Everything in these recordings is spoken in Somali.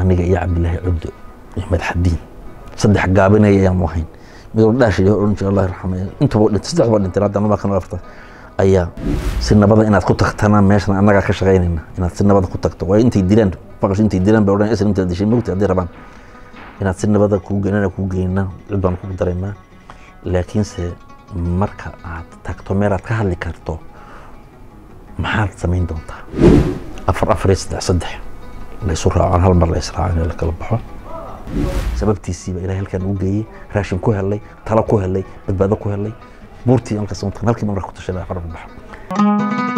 aniga iyo cabdilaahi cubdo iyo madaxadiin saddex gaabinaya ayaanu ahayn midoo dhaashay oran jira allah yarxame intuba dhintay saddex baa dhintay hadda nabaa kan afarta ayaa si nabada inaad ku tagtana meeshan annagaa ka shaqaynayna inaad si nabada ku tagto waayo intay dilaan faqash intay dilaan bay odhan isla intaad dishay mogta haddii rabaan inaad si nabada kuu geynana kuu geynaa cid baan kugu daraynaa laakiinse marka aad tagto meel aad ka hadli karto maxaad samayn doontaa afar afar iyo saddex saddex la isu raacaan hal mar la israacaan la kala baxo sababtiisiiba ilahay halkaan ugu geeyey raashin ku helay talo ku helay badbaado ku helay buurtii halkaas untan halkii mar ku tashaday afar baxo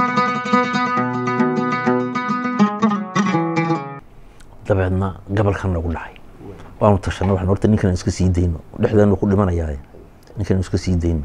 dabeedna gabalkan nagu dhacay waanu tashanay waxaan horta ninkan iska sii dayno dhexdeenu ku dhimanayaa ninkan iska sii dayno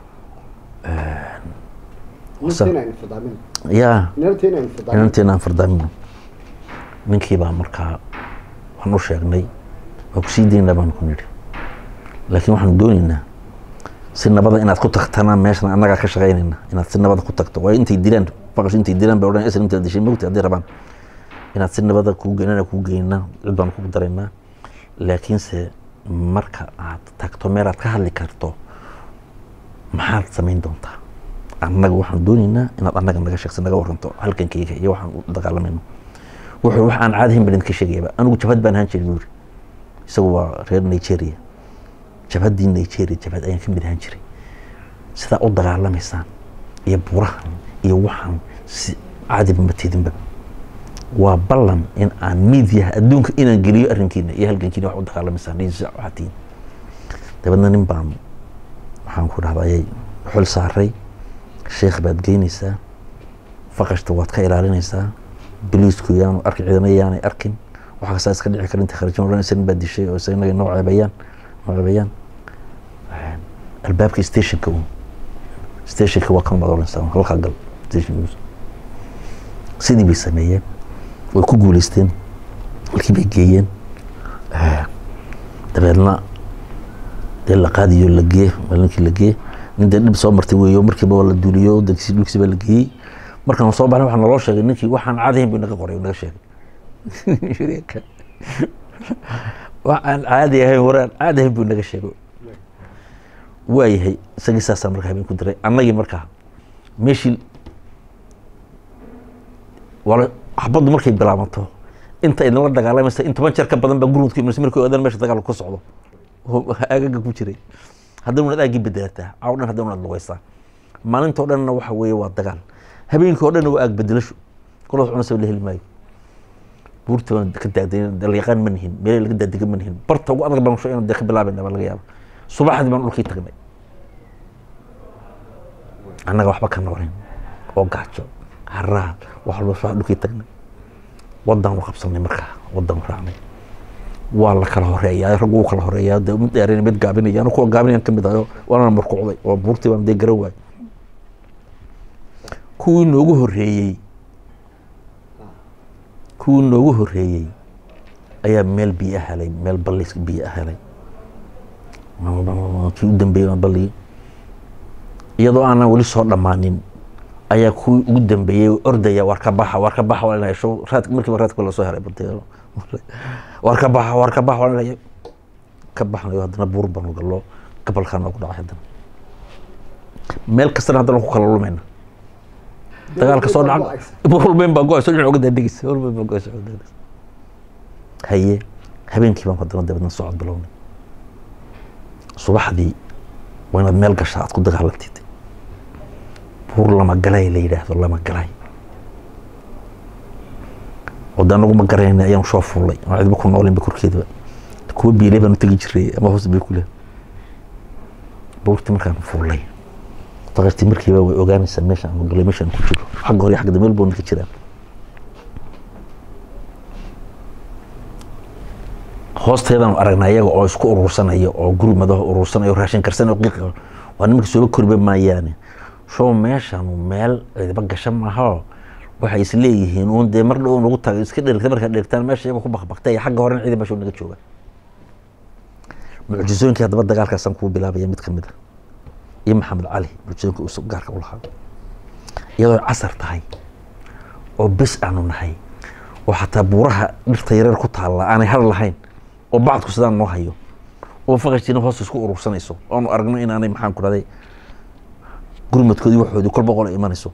ya inanteena aan fardaamino ninkii baa markaa waan u sheegnay waa ku sii daynaa baan ku nidhi laakiin waxaanu doonaynaa si nabada inaad ku tagtana meeshan annagaa ka shaqaynayna inaad si nabada ku tagto waayo intay dilaan faqash intay dilaan bay odhan isla intaad dishay mogta haddii rabaan inaad si nabada kuu geynana kuu geynaa cid baan kugu daraynaa laakiinse marka aad tagto meel aad ka hadli karto maxaad samayn doontaa annaga waxaan doonaynaa inaad annaga naga sheegsa naga waranto halkankayga iyo waxaan u dagaalamayno wuxuu wax aan caadahayn baan idinka sheegayaba anigu jabhad baan ahaan jiray buu yiri isagu waa reer nigeria jabhaddii nigeria jabhad ayaan ka mid ahaan jiray sidaa u dagaalamaysaan iyo buurahan iyo waxaan si caadiba ma teedinba waa ballan in aan miidiyaha adduunka inaan geliyo arrinkiina iyo halgankiina wax u dagaalamaysaan waxaa tihiin dabeedna nin baan waxaan ku dhahda ayay xul saaray sheekh baad geynaysaa faqashta waad ka ilaalinaysaa biliisku yaanu arki ciidana yaanay arkin waxa kastaa iska dhici kara inta kharajin odhanaysa nin baa dishay oo isaga noo ceebayaan noo ceebayaan albaabka stationka un stationka waa kan baad odhanaysaa halkaa gal station sidii bay sameeyeen way ku guuleysteen halkii bay geeyeen dabeedna dee la qaadiyo la gee maalinkii la gee nin dee dhib soo martay weeyo markiiba waa la duuliyo dankisi dhulkiisi baa la geeyey markaan soo baxnay waxaa naloo sheegay ninkii waxaan caadahayn buu naga qoray naga sheegay waxaan caadi ahayn waraan caadi ahayn buu naga sheegay waayahay isagii saasaa markaa habeen ku diray annagii markaa meeshii wala xabaddu markay bilaabato inta idinla dagaalamaysa in toban jeer ka badan baa gurmudku imanaysa markii odan meesha dagaalku ka socdo aagaga ku jiray haddana unaad aagii bedelataa caaw dhan haddana unaad lugaysaa maalintoo dhanna waxa weeye waa dagaal habeenkii oo dhan waa aag bedelasho kulaas cunasa la heli maayo buurta baan ka daagday dalyaqaan ma nihin meelay laga daadiga ma nihin barta ugu adag baan inaan dee ka bilaabayna baa laga yaaba subaxdii baan dhulkii tagnay annaga waxba ka noolayn oo gaajo haraa wax walba subax dhulkii tagnay wadaan u qabsanay markaa wadaan raacnay waa la kala horeeyaa raggu wuu kala horeeyaa de mid dheerayna mid gaabinaya anu kuwa gaabinayan ka mid ahayo waana markuucday oo buurtii baan dee garan waay kuwii noogu horeeyey kuwii noogu horeeyey ayaa meel biyo helay meel ballis biyo helay kii u dambeeyey waa balligii iyadoo aanan weli soo dhammaanin ayaa kuwii ugu dambeeyey ordaya waar ka baxa waar ka baxa waa inay show raad markiiba raadka la soo helay badeelo waar ka baxa waar ka baxa waa inay ka baxnayo haddana buur banu gallo gabalkaa noogu dhacay haddana meel kastana haddana ku kala lumayna dagaalka soo dhaca walbeyn baa go-ayso dhinac uga daadegeysa walbeyn baa go-ayso uga daadegeysa haye habeenkii baan haddana dabeedna socod bilownay subaxdii waa inaad meel gashaa aad ku dagaalantid buur lama galay la yidhaahdo lama galay wada anagu ma garayna ayaan soo fuulay aan cidba ku noolinba korkeedaba kuwa biilay baan u tegi jiray ama hoos bay kule buurtii markaan fuulay faqartii markiiba way ogaanaysaa meesha aan galay meesha aan ku jiro xagga hore iyo xagga dambe buu ka jiraan hoosteedaan aragnaa iyaga oo isku urursanaya oo guri madaho urursanaya oo raashin karsan oo qiiqa waa nimanka sooba koriba maayaane show meeshan meel cidiba gasha maaha waxay is leeyihiin uun dee mar dhow nagu tagay iska dherigta markaa dherigtaan meesha iyaga ku bakbaktay xagga horena ciidan meesha naga jooga mucjisooyinkii haddaba dagaalkaasaan kuu bilaabaya mid ka mid a iyo maxamed cali mucjisooyinka uu gaarka u lahaa iyadoo casar tahay oo bes aanu nahay oo xataa buuraha dhirta yareer ku taalla aanay har lahayn oo bacdku sidaan noo hayo oo faqashtiina hoos isku urursanayso oonu aragno inaanay maxaan ku dhahday gurmadkoodii waxoodii kolba qol ay imanayso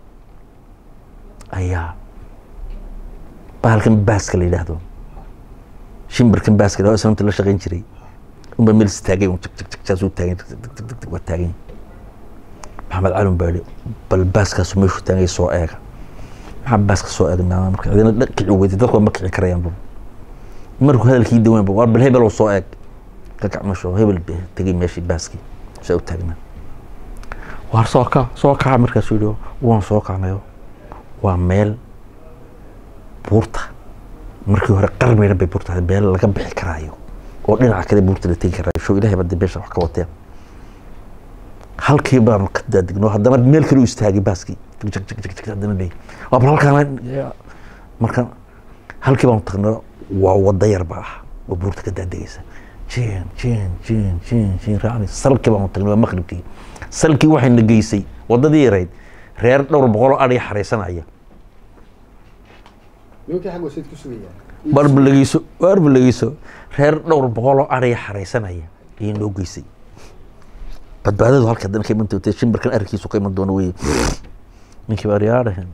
ayaa bahalkan baaska la yidhaahdo shimbirkan baaska la yidhahdo islamta la shaqayn jiray unbaa meel istaagay un jag jag jag saasuu taagan jag jag jag jag waa taagan maxamed calin baa yihi bal baaskaasu meeshuu taagay soo eega maxaa baaska soo eegnaa marka cidina dha- kici weyday dadku ma kici karayaanba markuu hadalkii dawaanba waa bal hebel oo soo eeg ka gacmasho hebel be tegay meeshii baaskii saa u taagnaa waar soo kac soo kaca markaasuu yihi waan soo kacnayo waa meel buurta markii hore qarmeyna bay buurta ahayd, meel laga bixi karaayo oo dhinaca kale buurta la tegi karaayo show ilahay baa beesha wax ka wateen halkii baanu ka daadigno haddana meel kale u istaagay baaskii jag jag jag jag jag haddana leey waa bal halkaan marka halkii baanu tagnay waa wada yar baa ah oo buurta ka daadegaysa jeen jeen jeen jeen jeen raacni salkii baanu tagnay waa maqribkii salkii waxayna geysay wadadii yarayd reer dhowr boqol oo adhiga xaraysanaya nimankii xagga wasayd ku sugayaan barbalageyso barbalageyso reer dhowr boqol oo adhiga xaraysanaya ayay noo geysay badbaadadu halka haddana ka iman doonta shimbirkan arkiisu ka iman doono wey ninkii baa aryaadhahen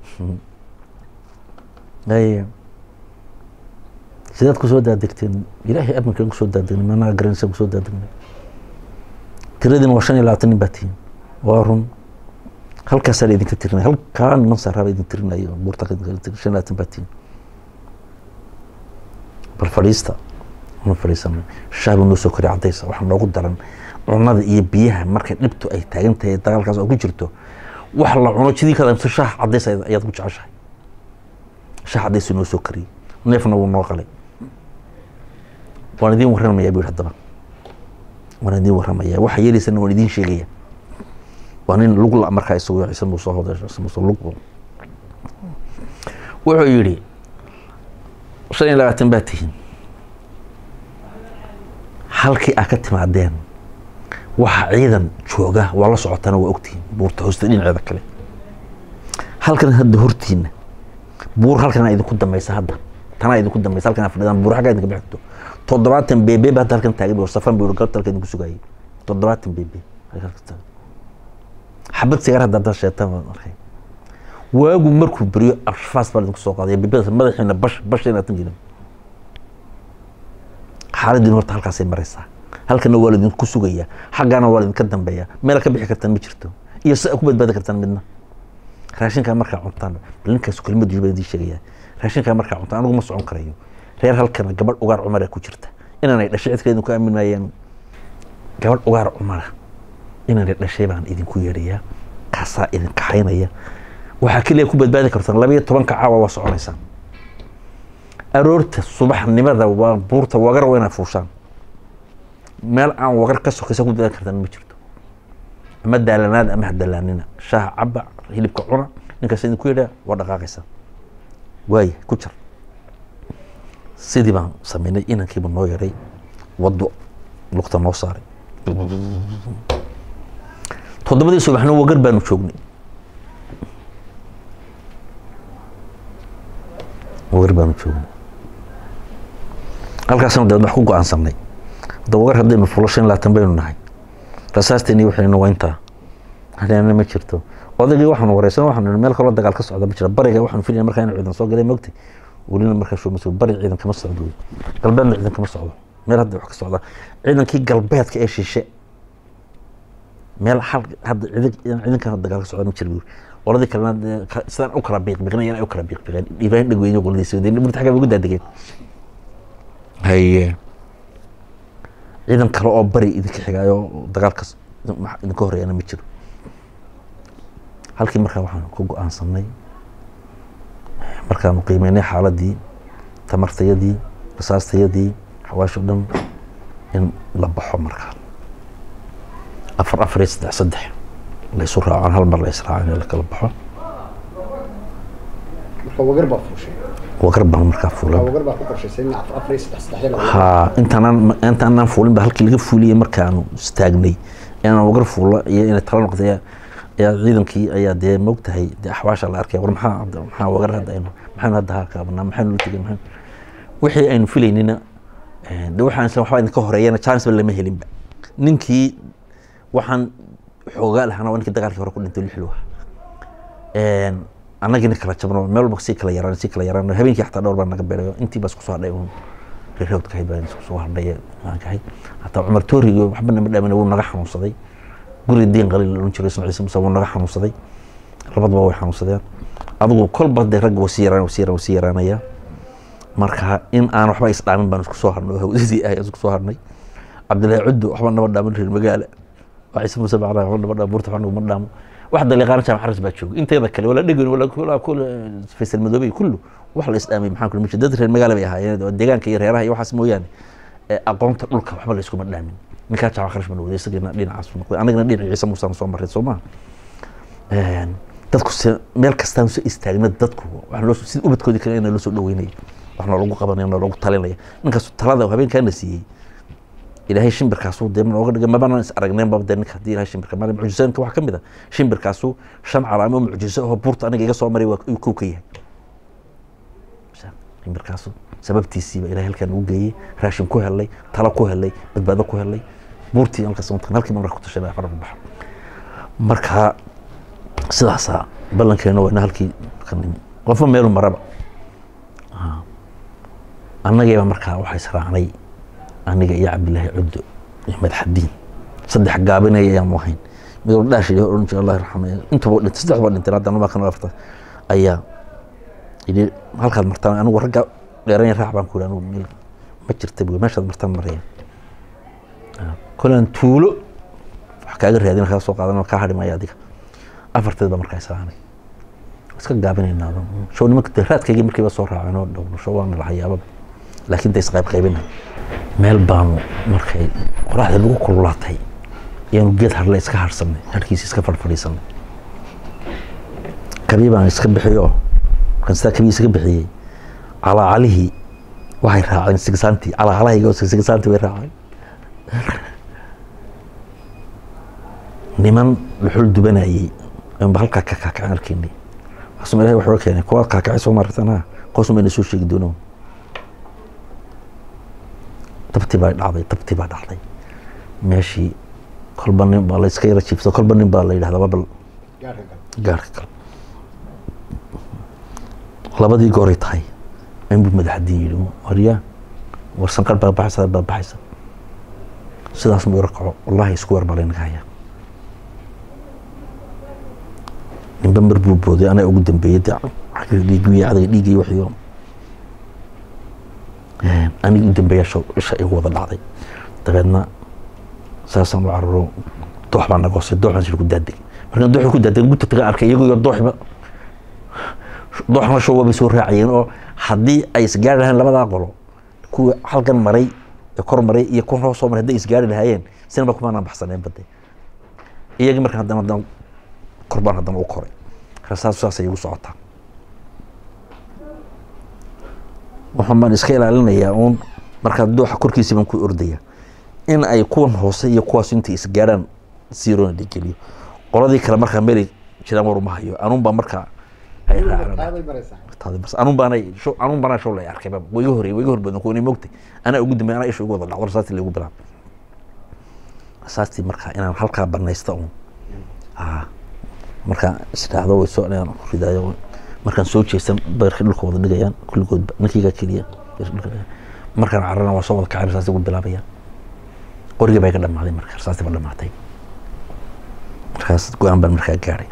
ay sidaad kusoo daadegteen ilaahay amankaan kusoo daadegna manaa garanaysan kusoo daadegna tiradiina waa shan iyo labaatan nin baa tihiin waa run halkaasaa la idinka tirinaya halkaa niman saaraaba idin tirinayo buurta ka idinka tirin shan iyo labaatan baa tihiin bal fadhiista ma fadhiisanay shaah buu noo soo koriya caddaysa waxaa noogu daran cunada iyo biyaha markay dhibtu ay taagan tahay dagaalkaas oo ku jirto wax la cuno jidii kada mise shaah caddays ayaad ku jeceshahay shaah caddaysuu noo soo kariyey neefna wuu noo qalay waan idiin warramayaa buu yihi haddaba waan idiin warramayaa waxa yeelaysana waan idiin sheegaya waa nin lug la markaa isagu ciise muuse hodesh ciise muuse lug buu wuxuu yidhi shan iyo labaatan baa tihiin halkii aa ka timaadeen waxa ciidan jooga waa la socotana waa ogtihiin buurta hoosta dhinaceeda kale halkan hadda hortiina buur halkanaa idinku dambaysa hadda tanaa idinku dambaysa halkanaa fadhidaan buur xaggaa idinka bixito toddobaatan beebe ba hadda halkan taagan buu safan buu galabta halkan idinku sugayay toddobaatan beebe halkan taagan xabad sigaar hadda hadda sheetaan baan arkay waagu markuu beriyo ashfaas baa idinku soo qaadaya beebada madaxiina bash bash inaad tanjirin xaaladdiin horta halkaasay maraysaa halkana waa laidinku sugayaa xaggaana waa laidinka dambeeyaa meela ka bixi kartaan ma jirto iyo si a ku badbaadi kartaan midna raashinkaa markaa cuntaan bal ninkaas kelimad jubaa idin sheegayaa raashinkaa markaa cuntaan anigu ma socon karayo reer halkana gabadh ugaar cumara ku jirta inaanay dhashay cid kale idinku aamin maayaan gabadh ugaar cumara inaanay dhashay baan idinku yeedhayaa kaasaa idin kaxaynaya waxaa keliya ku badbaadi kartaan labayo tobanka caawa waa soconaysaan aroorta subaxnimada waa buurta wagar waa inaad fuushaan meel aan wagar ka sokaysa ku badbaadi kartaan ma jirto ama daalanaad ama hadalaanina shaaha caba hilibka cuna ninkaas idinku yidhaa waa dhaqaaqaysaa waaya ku jar sidii baan sameynay inankiiba noo yaray waddo lugta noo saaray toddobadii subaxna wagar baanu joognay wagar baanu joognay halkaasna dabeed wax ku go-aansanay hadda wagar haddaynu fulo shan iyo labaatan baynu nahay rasaasteeni waxaynu waa intaa hadeena ma jirto odaygii waxaanu wareysan waxaanu meel kaloo dagaal ka socda ma jira bariga waxaanu filaya markaa inu ciidan soo galay mogtay welina markaa shoo mas bari ciidan kama socdo wey galbeedna ciidan kama socdo meel hadda wax ka socda ciidankii galbeedka ee shishe meel hal hadda ciidan ciidankan dagaal ka socda ma jira qoladii kalena dee ka- sidaan u kala biiqbiiqnay yana u kala biiqbiiqeen ibrahim dhegweyne qoladiisa wadeen burta xagga ugu daadegeen haye ciidan kale oo bari idinka xigaayo dagaalkas idinka horeeyana ma jiro halkii markaa waxaan ku go-aansanay markaanu qiimeynay xaaladii tamartayadii rasaastayadii xawaasho dhan in la baxo markaa afar afar iyo saddex saddex la isu raacaan hal mar la israacan in la kala baxo marka wagar baa fuushay wagar baan markaa marka fuulan wagar baa ku qorshaysay in afar afar iyo saddex saddexda la ha intaanaan intaanaan fuulin ba halkii laga fuuliyey markaanu istaagnay inaan wagar fuulo iyo inay tala noqday ayaa ciidankii ayaa dee moogtahay dee axwaasha la arkay war maxaa maxaa wagar hadda aynu maxaynu hadda haa kaabanaa maxaynu la tegay maxaynu wixii aynu filaynina eh, de waxaan isla waxbaa idinka horeeyana chance ba lama helinba ninkii waxaan xoogaa lahana waa ninkii dagaalkii hore ku dhintay lixlu ah annagina kala jabno meel walba sii kala yaraan sii kala yaraan habeenkii xataa dhowr baa naga beerayo intii baa isku soo hadhay uun reerowdka ahayd baa isku soo hadhay maankahay hataa cumar tooriga waxba nama dhaamin wuu naga xanuunsaday guri diin qaliil la odhan jiray isna ciise musa wuu naga xanuunsaday labadaba way xanuunsadeen adigu kolba dee ragga wasii yaraan wasii yaraan wasii yaraanaya marka in aan waxba isdhaamin baan isku soo harnay oo hawdadii ah isku soo harnay cabdillaahi cuddu waxba naba dhaamin reer magaala waa ciise muuse bacra waxba naba dhaamo buurta waxba naguma dhaamo wax daliiqaana jaamac xaras baa jooga inteeda kale wala dhegan wala kula kula faysal madoobey kullu wax la isdhaamay maxaan kula dad reer magaala bay ahaayeen oo deegaanka iyo reeraha iyo waxaas mooyaane ee aqoonta dhulka waxba la iskuma dhaamin ninkaa jaamac xaras baan waday isagana dhinacaas buu noqday anagana dhinaca ciise muusaan soo marray soo maha dadku se meel kastaan soo istaagna dadku waxaa loo sida ubadkoodii kale ina loo soo dhaweynaya waxna loogu qabanaya na loogu talinaya ninkaas talada habeenkaana siiyey ilaahay shimbirkaasu dee nooga dhigay mabana is aragneen baba dee ninka haddii ilahay shimbirka maali mucjisaanka waxaa ka mid a shimbirkaasu shan calaamo oo mucjiso oo buurta aniga iga soo maray waa uu kow ka yahay shimbirkaasu sababtiisiiba ilahay halkaan ugu geeyey raashin ku helay talo ku helay badbaado ku helay buurtii halkaas mataqan halkii marka ku tashay fara baxa marka sidaasaa ballankeena waa ina halkii ka nimi qofba meelu maraba annagiiba markaa waxaa israacnay aniga iyo cabdillaahi cuddo iyo madaxadiin saddex gaabinaya ayaanu ahayn mid walba dhaash iyo oran jira allah yarxame intuba dhintay saddex baa dhintay haddana waa kan afarta ayaa yidhi halkaad martaan anigu ragga dheeranya raac baan ku yidhi anigu meel ma jirta buy meeshaad martaan maraya kolaan tuulo wax kaaga raadin kaga soo qaadan kaa hadhi maya adiga afarteed baa markaa israacnay iska gaabinaynaa show nimanka dee raadkaygii markiiba soo raaceen oo dhowno show waana lahayaababa laakiin da isqayb qaybinay meel baanu markay qoraxda lagu kululaatay ayaanu geed harle iska harsanay harkiisi iska fadhfadhiisanay kabii baan iska bixiyo kan sidaa kabii iska bixiyey calaacalihii waxay raaceen sigsaantii calaacalahayga sigsaantii way raaceen niman dhuxul dubanayey ayuunba halkaa ka kaakaceen arkaynay waxaasuma ilahay waxuu keenay kuwaad kaakacay soo maartan qoosum bayna soo sheegi doonaa dabti baa dhacday dabti baa dhacday meeshii kolba nin baa la iska yara jiifto kolba nin baa la yidhahdaa bal gaarka gal gaarka kale labadii gooray tahay inbuu madaxdiin yidhi waryaa war sanqar baa baxaysa baa baxaysa sidaas muu yara kaco wallahi isku weer baa laynaga hayaa ninba mar buu booday anaa ugu dambeeyey dee cagir dhiigiyo adaga dhiigay waxiyo aniga u dambeeya isha igu wada dhacday dabeedna saasaan u cararo doox baa nagoosay doox baan ku daadeg markaan dooxi ku daadeg guta taga arkay iyago iyo dooxba dooxna show waabay soo raacayeen oo haddii ay isgaari lahayn labadaa qolo kuwa halkan maray ee kor maray iyo kuwan hoos soo maray hadday isgaari lahaayeen sinaba kumaanaan baxsaneen bade iyagii markaan haddana haddana kor baan haddana u koray rasaas saasay igu socotaa waxaan baan iska ilaalinayaa uun markaa dooxa korkiisa baan ku ordaya in ay kuwan hoose iyo kuwaas intay isgaarhaan siirona dhigeliyo qoladii kale markaa meelay jiraan war uma hayo anuun baa markaa ay raaceen taaday maraysaa taadi bas anuun baanay show anuun baanaa show lay arkay baba wayga horey wayga hor badan kuwani moogtay anaa ugu dambeey anaa isha ugu wada dhacdo rasaastii lagu bilaab rasaastii markaa inaan halkaa banaysta uun ah markaa isdhaahdo way soo inaan ku ridaayo markaan soo jeestan beerkii dhulka wada dhigayaan kulligoodba ninkaygaa keliya beerkii dhulka dhigayaan markaan cararana waa soo wada kacay rasaastii ugu bilaabayaan qorigii bay ka dhamaaday marka rasaastii ba dhamaatay markaas go-aan baan markaa gaadhay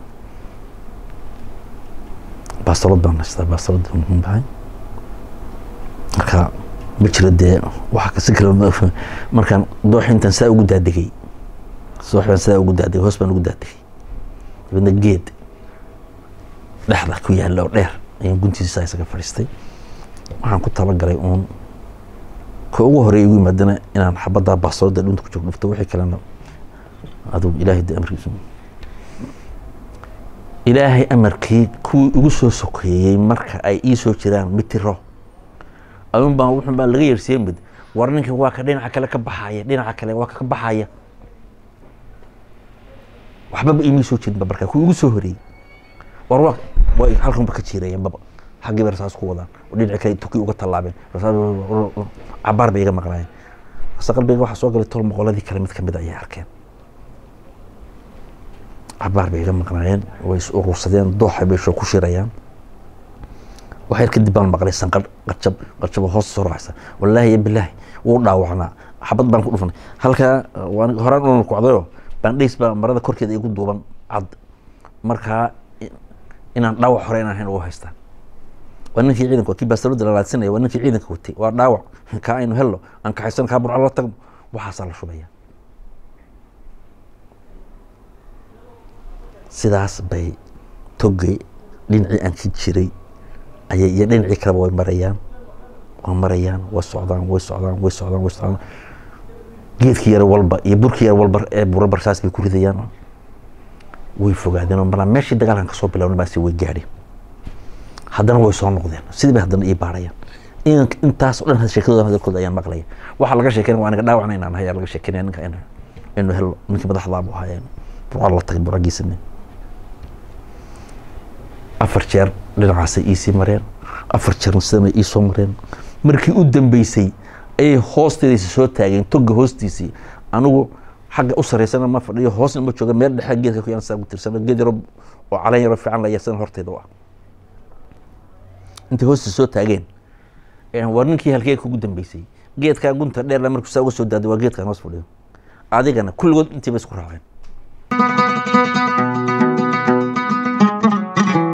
baastalod baan haystaa baastalod muhiim bahay marka ma jiro dee waxa kasi kale markaan doox intaan saa ugu daadegay doox baan saa ugu daadegay hoos baan ugu daadegay dabeedna geed dhexda ku yaalla oo dheer ayaan guntiisa isaga fadhiistay waxaan ku talagalay uun ka ugu horeey igu yimaadana inaan xabaddaa baastalodda dhunta ku joog dhufto wixii kalena aduu ilaahay de amarkiisu ilaahay amarkii kuwii igu soo sokeeyey marka ay ii soo jiraan mitiro ayuun baan wuxun baa laga yeersiiyey mid war ninkan waa ka dhinaca kale ka baxaya dhinaca kale waa ka baxaya waxbaba imii soo jirin ba markaa kuwii igu soo horeeyey war waa way halkanba ka jiirayeen baba xaggii bay rasaas ku wadaan oo dhinaci kale tuki uga tallaabeen cabaar bay iga maqnaayeen ase qalbiga waxaa soo galay tol moqoladii kale mid kamid ayay arkeen cabaar bay iga maqnaayeen way is urursadeen dooxa bay soo ku shirayaan waxyar kadib baan maqlay sanqadh qajab qajabo hoos soo raacsa wallaahi ya bilaahi wuu dhaawacnaa xabad baan ku dhufanay halkaa waan horaan unan kocdayo bandhays baa marada korkeeda igu duuban cad markaa inaan dhaawac hore inaan hayn ugu haystaan waa ninkii ciidanka kii baastarooda lalaadsanaya waa ninkii ciidanka watay waa dhaawac kaa aynu helno aan kaxaysan kaa burco la tagno waxaasaa la shubaya sidaas bay togay dhinacii aan ka jiray ayay iyo dhinacii kaleba way marayaan way marayaan way socdaan way socdaan way socdaan way socdaan geedkii yar walba iyo burkii yar walba ee bura barsaas bay ku ridayaan way fogaadeen oo marnaa meeshii dagaalkan kasoo bilaabna baasi way gaadheen haddana way soo noqdeen sidii bay haddana ii baarayaan intaas oo dhan sheekadooda hadalkooda ayaan maqlaya waxaa laga sheekeynaya waa aniga dhaawacna inaan ahay laga sheekeynaya ninka inu helo ninkii madaxdaa buu ahaa burca la tagay buragiisane afar jeer dhinacaasay iisii mareen afar jeerna sidana iisoo mareen markii u dambeysay ayay hoosteedaysa soo taageen toga hoostiisii anigu xagga u saraysana ma fadhiyo hoosna ma jooga meel dhexe geedka ku yaan saa ku tirsano geed yaro oo caleen yaro fiican la yeersana horteeda u ah intay hoostiisa soo taageen waa ninkii halkee kugu dambeysay geedkaa gunta dheerla markuu saa uga soo daaday waa geedkaan hoos fadhiyo adigana kulligood intii bay isku raaceen